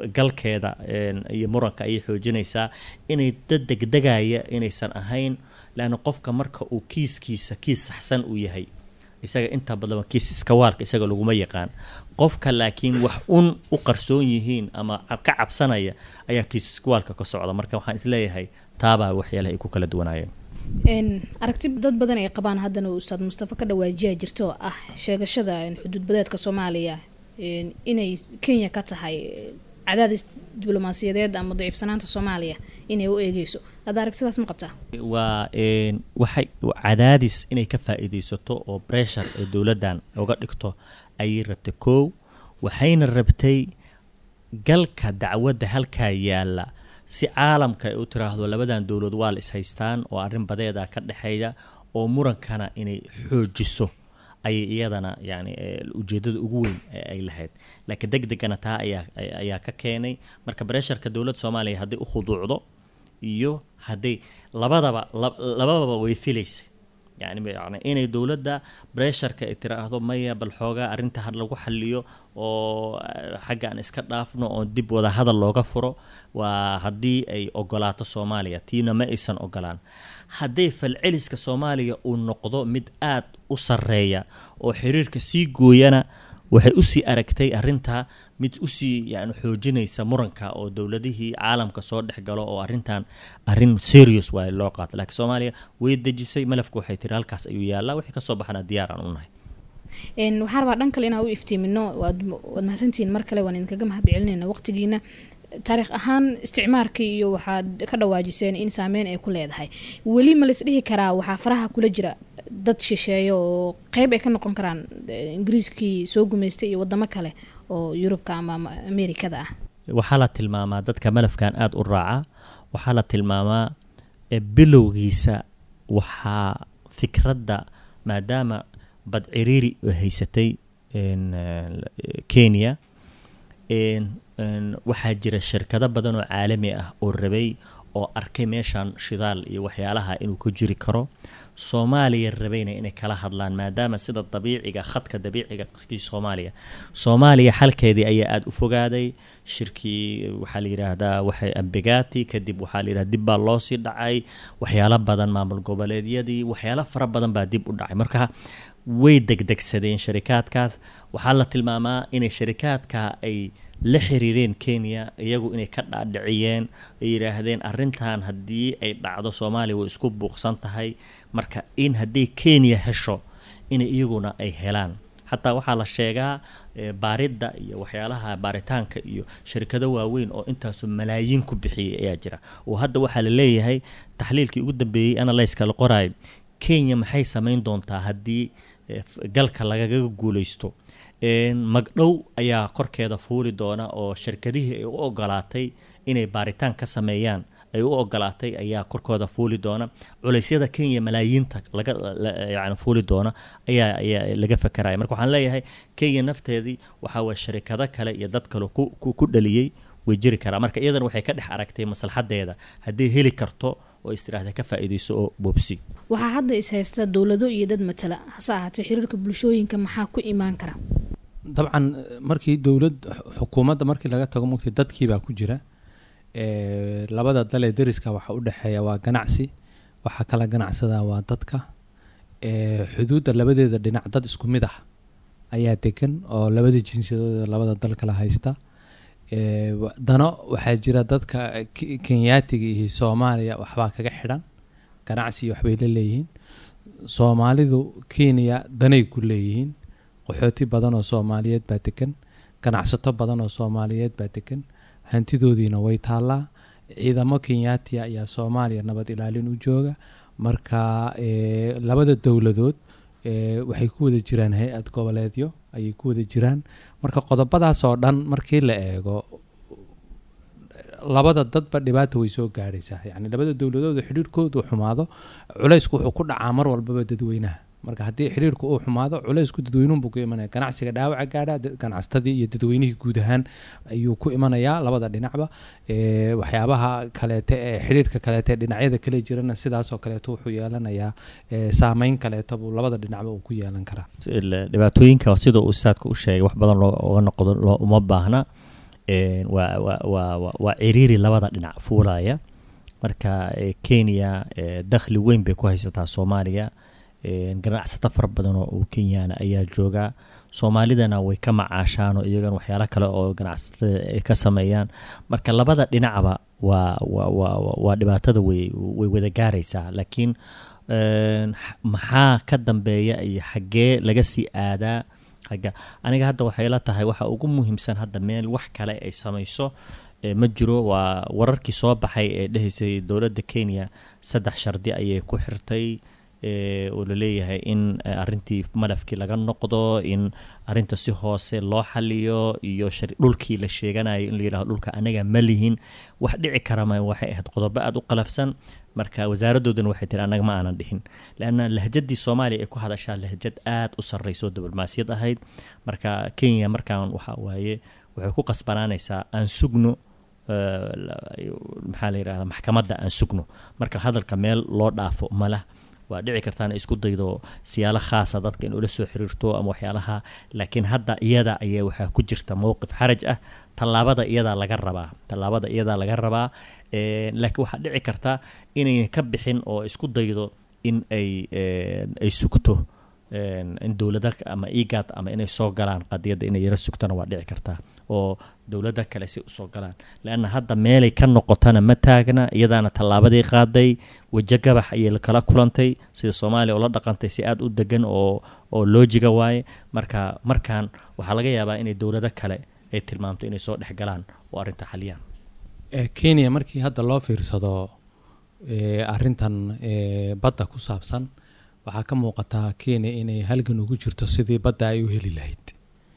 galkeeda iyo muranka ayay xoojinaysaa inay dad degdegaya inaysan ahayn leanna qofka marka uu kiiskiisa kiis saxsan uu yahay isaga inta badan kiis iskawaalka isaga laguma yaqaan qofka laakiin wax un u qarsoon yihiin ama ka cabsanaya ayaa kiis iskawaalka ka socda marka waxaan isleeyahay taabaa waxyaalaha ay ku kala duwanaayeen aragti dad badan ay qabaan haddana uu ustaad mustafa ka dhawaajiya jirto oo ah sheegashada xuduud badeedka soomaaliya inay kenya ka tahay cadaadis diblomaasiyadeed ama daciifsanaanta soomaaliya inay u eegeyso hadda aragtidaas ma qabtaa waa waxay cadaadis inay ka faa-iideysato oo bressure ee dowladdan uga dhigto ayay rabtay kow waxayna rabtay galka dacwadda halkaa yaalla si caalamka ay u tiraahdo labadan dowlad waa la ishaystaan oo arrin badeeda ka dhexeeya oo murankana inay xoojiso ayay iyadana yani ujeedada ugu weyn ay lahayd laakiin deg degana taa ayaa ayaa ka keenay marka bresharka dowladda soomaaliya hadday u khuduucdo iyo hadday labadaba labadaba way filaysay yani yani inay dowladda bresharka ay tiraahdo maya bal xoogaa arrinta had lagu xaliyo oo xagga aan iska dhaafno oo dib wada hadal looga furo waa haddii ay ogolaato soomaaliya tiina ma aysan ogolaan hadday falceliska soomaaliya uu noqdo mid aad u sarreeya oo xiriirka sii gooyana waxay usii aragtay arintaa mid usii yani xoojinaysa muranka oo dowladihii caalamka soo dhex galo oo arintan arin serious waay loo qaato laakiin soomaaliya way dejisay malafka waxay tiri halkaas ayuu yaallaa wixii kasoo baxana diyaar aan u nahay waxaa rabaa dhan kale inaan u iftiimino waad waad mahadsantihiin mar kale waan idinkaga mahad celinayna waqtigiina taariikh ahaan isticmaarkii iyo waxaad ka dhawaajiseen in saameyn ay ku leedahay weli ma laisdhihi karaa waxaa faraha kula jira dad shisheeya oo qeyb ay ka noqon karaan ingiriiskii soo gumaystay iyo wadamo kale oo yurubka ama amerikada ah waxaa la tilmaamaa dadka malafkan aada u raaca waxaa la tilmaamaa bilowgiisa waxaa fikradda maadaama bad ciriiri haysatay kenya waxaa jira shirkado badan oo caalami ah oo rabay oo arkay meeshan shidaal iyo waxyaalaha inuu ku jiri karo soomaaliya rabayna inay kala hadlaan maadaama sida dabiiciga khadka dabiiciga kii soomaaliya soomaaliya xalkeedii ayaa aada u fogaaday shirkii waxaa la yidhaahdaa waxay ambegati kadib waxaa la yidhahda dib baa loosii dhacay waxyaalo badan maamul goboleedyadii waxyaalo fara badan baa dib u dhacay marka way degdegsadeen sharikaadkaas waxaa la tilmaamaa inay sharikaadka ay la xiriireen kenya iyagu inay ka dhaadhiciyeen ay yidhaahdeen arrintan haddii ay dhacdo soomaaliya way isku buuqsan tahay marka in haddii kenya hesho inay iyaguna ay helaan xataa waxaa la sheegaa baaridda iyo waxyaalaha baaritaanka iyo shirkado waaweyn oo intaasoo malaayiin ku bixiyay ayaa jira oo hadda waxaa la leeyahay taxliilkii ugu dambeeyey analyska la qoraay kenya maxay samayn doontaa haddii galka lagaga guuleysto magdhow ayaa korkeeda fuuli doona oo shirkadihii ay u ogolaatay inay baaritaan ka sameeyaan ay u ogolaatay ayaa korkooda fuuli doona culeysyada kenya malaayiinta laga yani fuuli doona ayaa ayaa laga fakaraya marka waxaan leeyahay kenya nafteedii waxaa waye sharikado kale iyo dad kale ku dhaliyey way jiri karaa marka iyadana waxay ka dhex aragtay maslaxadeeda haddii heli karto oo istiraahda ka faa-iideyso oo boobsi waxaa hadda is haysta dowlado iyo dad matala hase ahaatee xiriirka bulshooyinka maxaa ku imaan kara dabcan markii dowlad xukuumadda markii laga tago mugtay dadkiibaa ku jira labada dal ee dariska waxa u dhexeeya waa ganacsi waxaa kala ganacsadaa waa dadka xuduudda labadeeda dhinac dad isku mid ah ayaa degan oo labada jinsiyadooda labada dal kala haysta dano waxaa jira dadka kenyaatiga iyo soomaaliya waxbaa kaga xidhan ganacsi waxbay la leeyihiin soomaalidu kenya danay ku leeyihiin qaxooti badan oo soomaaliyeed baa degan ganacsato badan oo soomaaliyeed baa degan hantidoodiina way taallaa ciidamo kenyaatiya ayaa soomaaliya nabad ilaalin u jooga marka labada dowladood waxay ku wada jiraan hay-ad goboleedyo ayay ku wada jiraan marka qodobadaas oo dhan markii la eego labada dadba dhibaata way soo gaadhaysaa yacni labada dowladood xidhiirkoodu xumaado culaysku wuxuu ku dhacaa mar walbaba dadweynaha marka haddii xiriirku uu xumaado culaysku dadweynuhunbuu ku imanaya ganacsiga dhaawaca gaadha ganacsatadii iyo dadweynihii guud ahaan ayuu ku imanayaa labada dhinacba waxyaabaha kaleete ee xiriirka kaleete dhinacyada kale jirana sidaasoo kaleeto wuxuu yeelanayaa saameyn kaleeto buu labada dhinacba uu ku yeelan karaa dhibaatooyinka sida uu ustaadka u sheegay wax badan looga noqdo loo uma baahna waa waa waa waa ciriiri labada dhinac fuulaya marka kenya dakhli weyn bay ku haysataa soomaaliya ganacsato fara badan oo kenyana ayaa jooga soomaalidana way ka macaashaan oo iyagana waxyaalo kale oo ganacsatada ay ka sameeyaan marka labada dhinacba waa waa dhibaatada way way wada gaaraysaa laakiin maxaa ka dambeeya iyo xaggee laga sii aadaa agga aniga hadda waxay la tahay waxa ugu muhiimsan hadda meel wax kale ay samayso ma jiro waa wararkii soo baxay ee dhehaysay dowladda kenya saddex shardi ayay ku xirtay oo laleeyahay in arintii malafkii laga noqdo in arinta si hoose loo xaliyo iyo dhulkii la sheeganayo in layihahdo dhulka anaga ma lihin wax dhici karama waxay ahayd qodobo aada u qalafsan marka wasaaradoodana waxay tiri annaga ma aanan dhihin leanna lahjadii soomaaliya ay ku hadashaa lahjad aada u sarreyso diblomaasiyad ahayd marka kenya markaan waxa waaye waxay ku qasbanaanaysaa aan sugno maxaa la yidhahda maxkamadda aan sugno marka hadalka meel loo dhaafo malah waa dhici kartaa inay isku daydo siyaalo khaasa dadka in ula soo xiriirto ama waxyaalaha laakiin hadda iyada ayaa waxaa ku jirta mowqif xaraj ah tallaabada iyadaa laga rabaa tallaabada iyadaa laga rabaa laakiin waxaa dhici karta inayna ka bixin oo isku daydo in ay ay sugto in dowlada ama egad ama inay soo galaan qadiyadda inay yaro sugtana waa dhici kartaa oo dowlada kale si usoo galaan leanna hadda meelay ka noqotana ma taagna iyadaana tallaabadii qaaday wejo gabax ayay kala kulantay sida soomaaliya oo la dhaqantay si aada u degan oo oo loojiga waaye marka markaan waxaa laga yaabaa inay dowlado kale ay tilmaamto inay soo dhex galaan oo arrinta xaliyaan kenya markii hadda loo fiirsado arintan badda ku saabsan waxaa ka muuqataa kenya inay halgan ugu jirto sidii badda ay u heli lahayd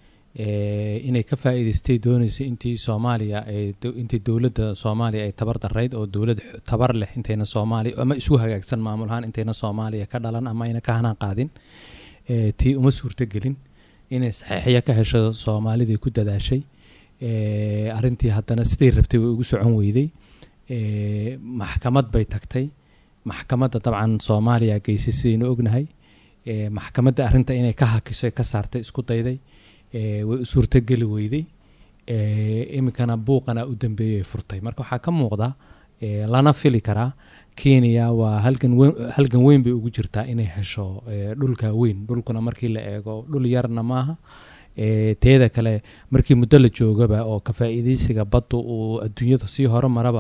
inay ka faa-iideystay doonaysa intii soomaaliya intii dowladda soomaaliya ay tabar darayd oo dowlad tabar leh intayna soomaaliya ama isu hagaagsan maamul ahaan intayna soomaaliya ka dhalan ama ayna ka hanaan qaadin tii uma suurtogelin inay saxiixya ka hesho soomaalidii ku dadaashay arintii haddana siday rabtay way ugu socon weyday maxkamad bay tagtay maxkamadda dabcan soomaaliya geysay sidaynu ognahay maxkamadda arrinta inay ka hakiso ka saartay isku dayday way u suurtogeli weyday iminkana buuqana u dambeeyay furtay marka waxaa ka muuqda lana fili karaa kenya waa halgan weyn halgan weyn bay ugu jirtaa inay hesho dhulka weyn dhulkuna markii la eego dhul yarna maaha teeda kale markii muddo la joogaba oo ka faa-iideysiga baddu uu adduunyada sii hore maraba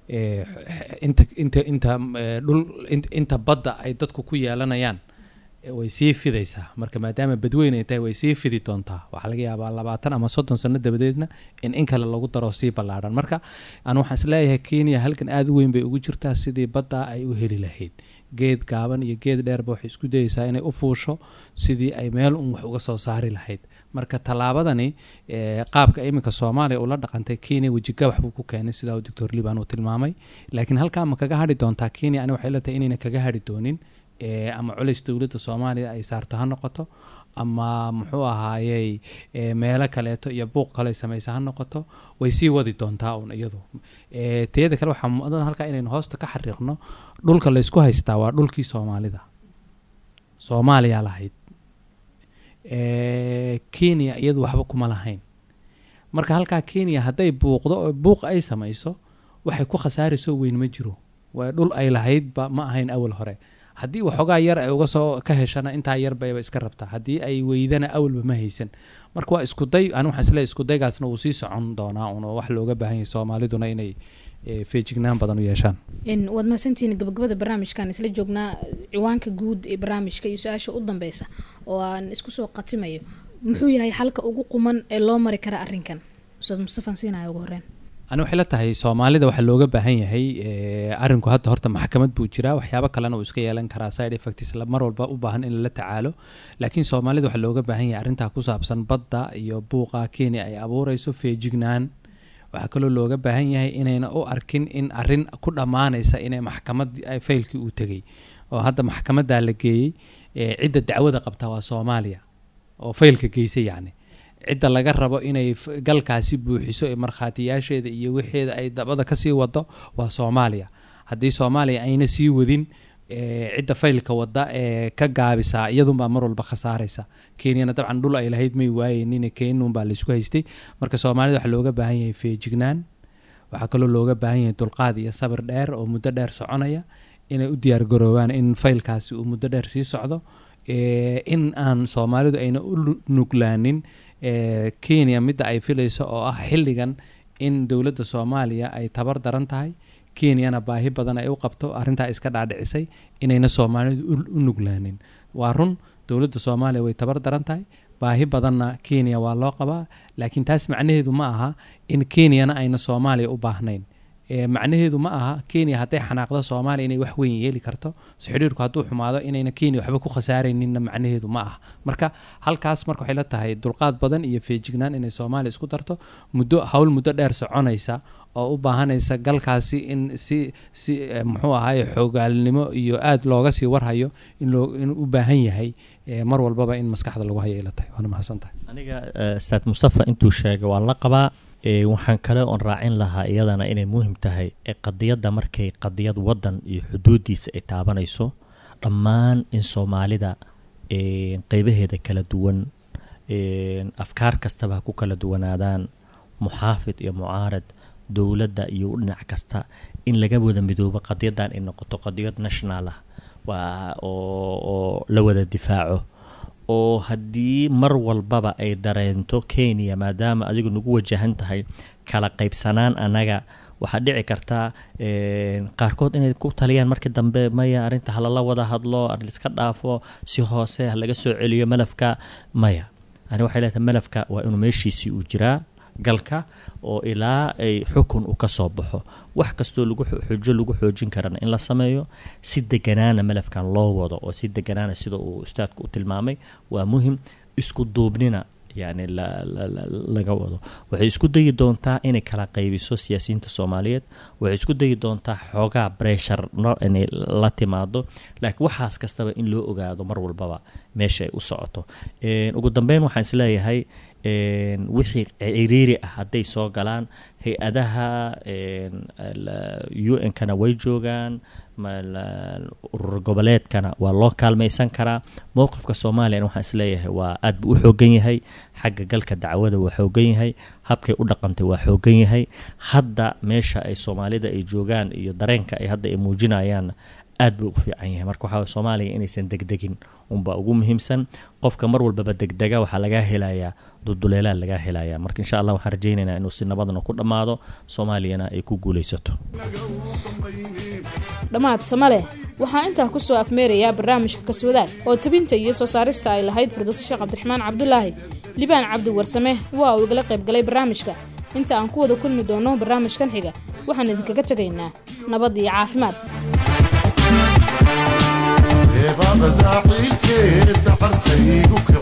inta inta inta dhul inta badda ay dadku ku yeelanayaan way sii fidaysaa marka maadaama badweyn ay tahay way sii fidi doontaa waxaa laga yaabaa labaatan ama soddon sano dabadeedna in in kale lagu daro sii ballaadhan marka aan waxaan isleeyahay kenya halkan aada u weyn bay ugu jirtaa sidii badda ay u heli lahayd geed gaaban iyo geed dheerba waxay isku dayeysaa inay u fuusho sidii ay meel un wax uga soo saari lahayd marka tallaabadani qaabka iminka soomaaliya ula dhaqantay kenya wejigabax buu ku keenay sidaa uu doctor liban uu tilmaamay laakiin halkaa ma kaga hadhi doontaa kenya ani waxay la tahay inayna kaga hadhi doonin ama culays dowladda soomaaliya ay saarto ha noqoto ama muxuu ahaayey meelo kaleeto iyo buuq kale samaysa ha noqoto way sii wadi doontaa un iyadu teeda kale waxaa mudan halkaa inaynu hoosta ka xariiqno dhulka laysku haystaa waa dhulkii soomaalida soomaaliya lahayd kenya iyadu waxba kuma lahayn marka halkaa kenya hadday buuqdo oo buuq ay samayso waxay ku khasaarayso weyn ma jiro waa dhul ay lahaydba ma ahayn awal hore haddii waxoogaa yar ay uga soo ka heshana intaa yar bayba iska rabtaa haddii ay weydana awalba ma haysan marka waa iskuday ani waxaan isleeyahay iskudaygaasna wuu sii socon doonaa un oo wax looga baahan yahay soomaaliduna inay feejignaan badan u yeeshaan waad mahadsantihiin gabagabada barnaamijkan isla joognaa ciwaanka guud ee barnaamijka iyo su-aasha u dambeysa oo aan isku soo qatimayo muxuu yahay xalka ugu quman ee loo mari kara arrinkan ustaad mustafan siinayo ugu horeen ani waxay la tahay soomaalida waxaa looga baahan yahay arinku hadda horta maxkamad buu jiraa waxyaabo kalena uu iska yeelan karaa side effects mar walba u baahan in lala tacaalo laakiin soomaalida waxaa looga baahan yahay arrintaa ku saabsan badda iyo buuqa kenya ay abuureyso feejignaan waxaa kaloo looga baahan yahay inayna u arkin in arin ku dhammaanaysa inay maxkamad faylkii uu tegay oo hadda maxkamaddaa la geeyey cidda dacwada qabta waa soomaaliya oo faylka geysay yacni cidda laga rabo inay galkaasi buuxiso ee markhaatiyaasheeda iyo wixeeda ay dabada kasii wado waa soomaaliya haddii soomaaliya ayna sii wadin cidda faylka wada ee ka gaabisaa iyadunbaa mar walba khasaaraysa kenyana dabcan dhul ay lahayd may waayeynin kenunbaa laysku haystay marka soomaalida waxaa looga baahan yahay feejignaan waxaa kaloo looga baahan yahay dulqaad iyo sabir dheer oo muddo dheer soconaya inay u diyaargaroobaan in faylkaasi uu muddo dheer sii socdo Eh, in aan soomaalidu ayna u lu- nuglaanin eh, kenya midda ay filayso oo ah xilligan in dowladda soomaaliya ay tabar daran tahay kenyana baahi badan ay u qabto arrintaa iska dhaadhicisay inayna soomaalidu u- u nuglaanin waa run dowladda soomaaliya way tabar daran tahay baahi badanna kenya waa loo qabaa laakiin taas macnaheedu ma aha in kenyana ayna soomaaliya u baahnayn Eh, macnaheedu ma aha kenya hadday xanaaqdo soomaaliya inay wax weyn yeeli karto so xidhiirku hadduu xumaado inayna kenya waxba ku khasaarayninna macnaheedu ma aha marka halkaas marka waxay la tahay dulqaad badan iyo feejignaan inay soomaaliya isku darto muddo hawl muddo dheer soconaysa oo u baahanaysa galkaasi in si si eh, muxuu ahaye xoogaalnimo iyo aad looga sii warhayo in loo inuu u baahan yahay eh, mar walbaba in maskaxda lagu hayo ay la tahay waana mahadsan tahay aniga eh, ustaad mustafa intuu sheegay waan la qabaa Eh, waxaan kale oon raacin lahaa iyadana inay muhim tahay ee qadiyadda markay qadiyad waddan iyo xuduudiisa ay taabanayso dhammaan in soomaalida eh, qeybaheeda kala duwan eh, afkaar kastaba ha ku kala duwanaadaan muxaafid iyo mucaarad dowladda iyo dhinac kasta in laga wada midoobo qadiyaddan ay noqoto qadiyad national ah waa oo oo la wada difaaco oo haddii mar walbaba ay dareento kenya maadaama adigu nagu wajahan tahay kala qaybsanaan annaga waxaa dhici kartaa een, qaarkood inay ku taliyaan markii dambe maya arrinta halala wada hadlo liska dhaafo si hoose ha laga soo celiyo malafka maya ani waxay leedahay malafka waa inuu meeshiisii uu jiraa galka oo ilaa ay xukun u ka soo baxo wax kastoo lagu xo- xujo lagu xoojin karana in la sameeyo si deganaana malafkan loo wado oo si deganaana sida uu ustaadku u tilmaamay waa muhim isku duubnina yani la- la- la- laga wado waxay isku dayi doontaa inay kala qaybiso siyaasiyiinta soomaaliyeed waxay isku dayi doontaa xoogaa breshar inay la timaado laakiin waxaas kastaba in loo ogaado mar walbaba meesha ay u socoto Een, ugu dambeyn waxaan isleeyahay een, wixii ciriiri ah hadday soo galaan hay-adaha een, la- un-kana way joogaan ma- la- urur goboleedkana waa loo kaalmaysan karaa mowqifka soomaaliyana waxaan isleeyahay waa aad buu u xoogan yahay xagga galka dacwada waa xoogan yahay habkay u dhaqantay waa xoogan yahay hadda meesha ay soomaalida ay joogaan iyo dareenka ay hadda ay muujinayaan aad buu u fiican yahay marka waxaa waye soomaaliya inaysan degdegin unbaa ugu muhiimsan qofka mar walbaba degdega waxaa lagaa helayaa duduleelaa lagaa helayaa marka insha allah waxaan rajaynaynaa inuu si nabadna ku dhammaado soomaaliyana ay ku guulaysato dhammaad samale waxaa intaa ku soo afmeerayaa barnaamijka kaswadaag oo tabinta iyo soo saarista ay lahayd firdowso sheekh cabdiraxmaan cabdulaahi libaan cabdi warsame waa uu igala qayb galay barnaamijka inta aan ku wada kulmi doono barnaamijkan xiga waxaan idinkaga tegaynaa nabad iyo caafimaad eebabada ciilkeeda qartaygu ka